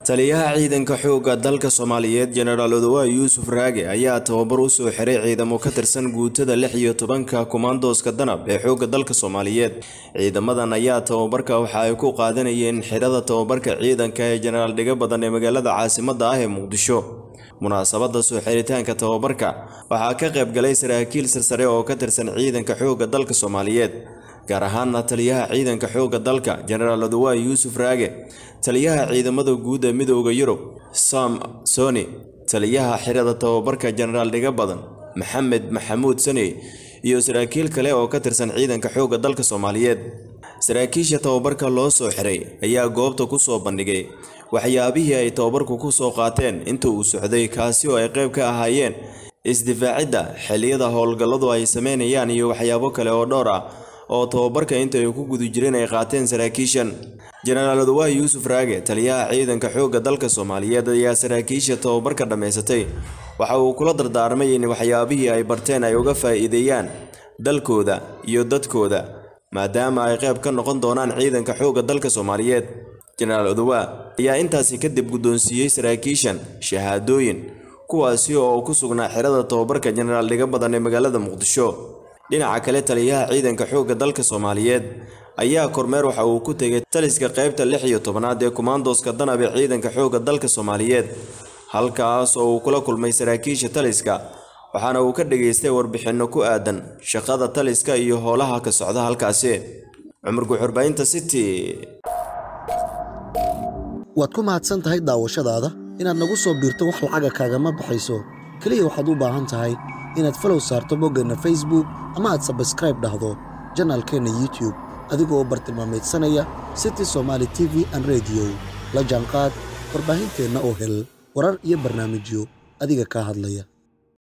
taliyaha ciidanka xoogga dalka soomaaliyeed jenaraal odowa yuusuf raage ayaa tababar u soo xiray ciidamo ka tirsan guutada lix iyo tobanka kumaandooska danab ee xoogga dalka soomaaliyeed ciidamadan ayaa tababarka waxa ay ku qaadanayeen xirada tababarka ciidanka ee jenaraal dhiga badan ee magaalada caasimada ah ee muqdisho munaasabada soo xiritaanka tababarka waxaa ka qayb galay saraakiil sarsare oo ka tirsan ciidanka xoogga dalka soomaaliyeed gaar ahaana taliyaha ciidanka xoogga dalka jenaraal odowa yuusuf raage taliyaha ciidamada guud ee midooda yurub sam soni taliyaha xirada tababarka jenaraal dhiga badan maxamed maxamuud saney iyo saraakiil kale oo ka tirsan ciidanka xoogga dalka soomaaliyeed saraakiisha tababarka loo soo xiray ayaa goobta ku soo bandhigay waxyaabihii ay tababarku ku soo qaateen inta uu socday kaasi oo ay qayb ka ahaayeen isdifaacidda xilliyada howlgalladu ay sameynayaan iyo waxyaabo kale oo dhowr ah oo tababarka inta ay ku guda jireen ay qaateen saraakiishan jenaraal odowa yuusuf raage taliyaha ciidanka xoogga dalka soomaaliyeed ayaa saraakiisha tababarka dhammaysatay waxa uu kula dardaarmay in waxyaabihii ay barteen ay uga faa'iideeyaan dalkooda iyo dadkooda maadaama ay qayb ka noqon doonaan ciidanka xoogga dalka soomaaliyeed jenaraal odowa ayaa intaasi kadib guddoonsiiyey saraakiishan shahaadooyin kuwaasi oo ku sugnaa xirada tababarka jenaraal dhiga badan ee magaalada muqdisho dhinaca kale taliyaha ciidanka xoogga dalka soomaaliyeed ayaa kormeer waxa uu ku tegay taliska qaybta lix iyo tobanaad ee kumaandooska danab ee ciidanka xoogga dalka soomaaliyeed halkaas oo uu kula kulmay saraakiisha taliska waxaana uu ka dhageystay warbixinno ku aadan shaqada taliska iyo howlaha ka socda halkaasi cumar guxurbaynta city waad ku mahadsan tahay daawashadaada inaad nagu soo biirto wax lacaga kaagama baxayso keliya waxaad u baahan tahay inaad falow saarto boggeenna facebook ama aad sabskraib dhahdo janaalkeenna youtube adigoo u bartilmaamaydsanaya city somaali t v an rediyo la jaanqaad warbaahinteenna oo hel warar iyo barnaamijyo adiga kaa hadlaya